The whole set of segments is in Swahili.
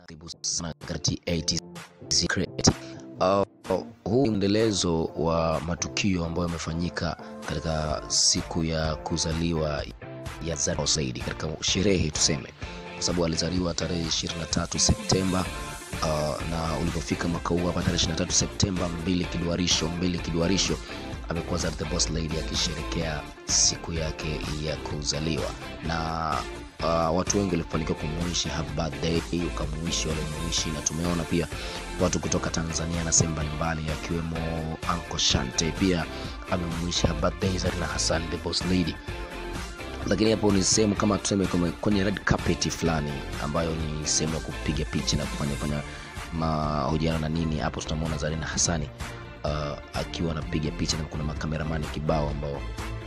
Karibu sana katika ATZ Creative. Uh, huu ni mwendelezo wa matukio ambayo yamefanyika katika siku ya kuzaliwa ya Zari Saidi katika sherehe tuseme, kwa sababu alizaliwa tarehe 23 Septemba uh, na ulipofika mwaka huu hapa tarehe 23 Septemba, mbili kiduarisho mbili kiduarisho amekuwa Zari the Boss Lady akisherekea siku yake ya kuzaliwa na uh, watu wengi walifanikiwa kumuishi happy birthday, ukamuishi walimuishi, na tumeona pia watu kutoka Tanzania na sehemu mbalimbali akiwemo Uncle Shante pia amemuishi happy birthday Zarina Hassan the Boss Lady lakini hapo ni sehemu kama tuseme kama kwenye red carpet fulani ambayo ni sehemu ya kupiga picha na kufanya fanya mahojiano na nini. Hapo tunamwona Zarina Hassani uh, akiwa anapiga picha na kuna makameramani kibao ambao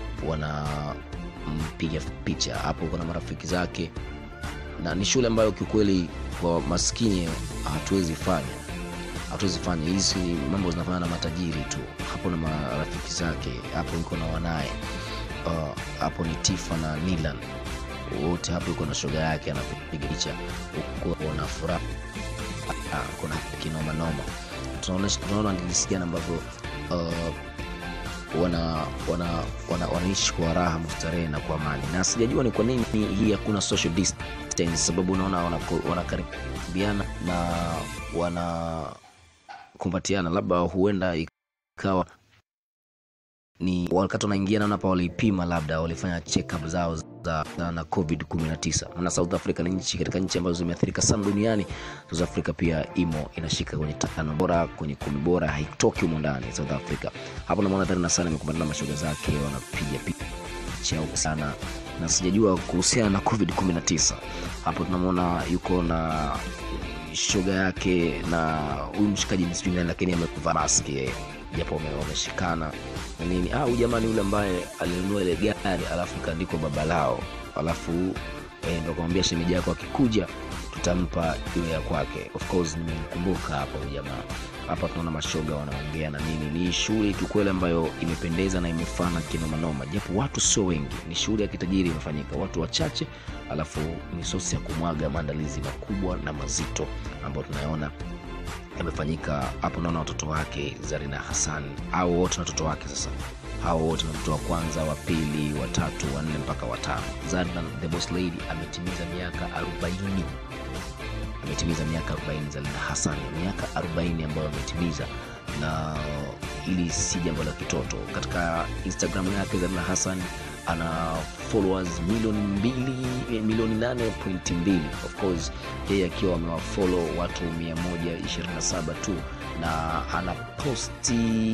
wanampiga picha. Hapo kuna marafiki zake, na ni shule ambayo kiukweli kwa maskini hatuwezi fanya hatuwezi fanya hizi mambo zinafanya na matajiri tu. Hapo na marafiki zake, hapo iko na wanaye uh, hapo ni Tifa na Nilan wote hapo, iko na shoga yake anapiga picha huko, wana furaha uh, kuna kinoma noma. Tunaona tunaona ni jinsi gani ambavyo uh, wana wana wana wanaishi kwa raha mustarehe na kwa amani, na sijajua ni kwa nini hii hakuna social distance, sababu unaona wanakaribiana na wanakumbatiana, labda huenda ikawa ni wakati wanaingia, naona hapa walipima, labda walifanya check up zao za, za na COVID 19. Maana South Africa ni nchi katika nchi ambazo zimeathirika sana duniani. South Africa pia imo inashika kwenye tano bora, kwenye kumi bora, haitoki humo ndani South Africa. Hapo namuona Zarina sana amekumbana na mashoga zake, wanapiga picha huko sana, na sijajua kuhusiana na COVID 19. Hapo tunamwona yuko na shoga yake na huyu mshikaji ni sijui nani, lakini amevaa maski yeye japo wameshikana na nini. Ah, huyu jamani yule ambaye alinunua ile gari alafu ikaandikwa baba lao, alafu eh, ndo kumwambia shemeji yako akikuja tutampa iwe ya kwake. Of course nimemkumbuka hapa huyu jamaa. Hapa tunaona mashoga wanaongea na nini. Ni shughuli kiukweli ambayo imependeza na imefana kinomanoma, japo watu sio wengi. Ni shughuli ya kitajiri imefanyika, watu wachache, alafu ni sosi ya kumwaga maandalizi makubwa na mazito ambayo tunayoona yamefanyika hapo. Naona watoto wake Zarina Hassan au wote na watoto wake sasa, hao wote na mtoto wa kwanza, wa pili, wa tatu, wa nne mpaka watano. Zarina the Boss Lady ametimiza miaka 40 ametimiza miaka 40. Zarina Hassan miaka 40 ambayo ametimiza, na ili si jambo la kitoto. Katika Instagram yake Zarina Hassan ana followers milioni mbili milioni nane pointi mbili of course yeye akiwa amewafollow watu 127 tu na ana posti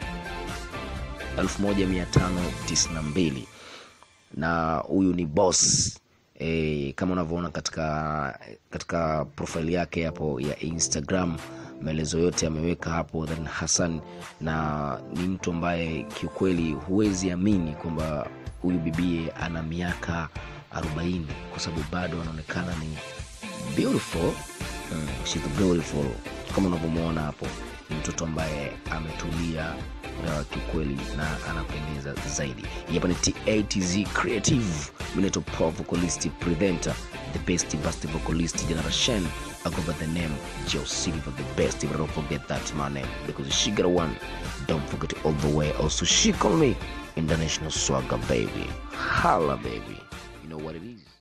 1592 na huyu ni boss e, kama unavyoona katika katika profile yake hapo ya Instagram maelezo yote ameweka hapo Zarina Hassan, na ni mtu ambaye kiukweli huwezi amini kwamba huyu bibie ana miaka 40 kwa sababu bado anaonekana ni beautiful. Mm, she's beautiful kama unavyomwona hapo, ni mtoto ambaye ametulia uh, kiukweli na anapendeza zaidi. Hapa ni TATZ Creative, Mineto Power Vocalist Presenter, the best best vocalist generation. I go by the name Joe Silver, the best. But don't forget that my name because she got one. Don't forget it all the way. Also, she call me International Swagger Baby. Holla, baby. You know what it is.